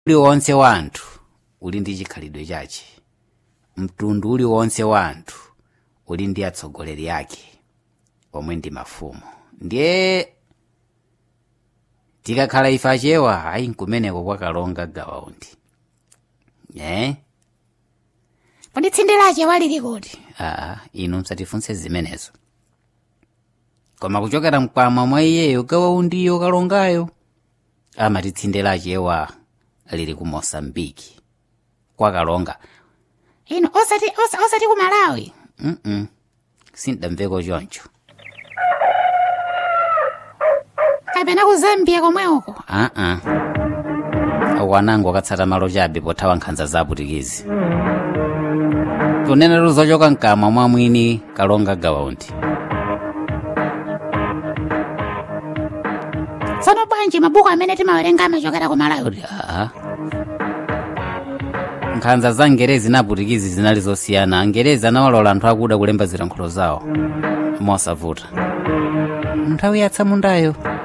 uliwonse wa anthu uli ndi chikhalidwe chache mtundu uliwonse wa anthu uli ndi atsogoleri ake omwe ndi mafumu ndiye tikakhala ife achewa ayi nkumeneko kwakalonga gawaundi eh? kodi tsinde lache walili kuti aa inu msatifunse zimenezo koma kuchokera mkwamwa mwa iyeyo gawaundiyo kalongayo amati tsinde lachewa lili ku mosambiki kwakalonga inu osati osa, osati ku malawi mm sindamveko choncho kapena ku zambia komwe uko aa akwanango akatsata malo chabe pothawa nkhanza za aputikizi kunena luzochoka mkamwa mwa mwini kalonga gawaundi tsono bwanji mabuku amene timawerenga amachokera ku malawi aa nkhanza za ngerezi na aputikizi zinali zosiyana angerezi anawalola anthu akuda kulemba zilankhulo zawo mosavuta nthawi yatsamundayo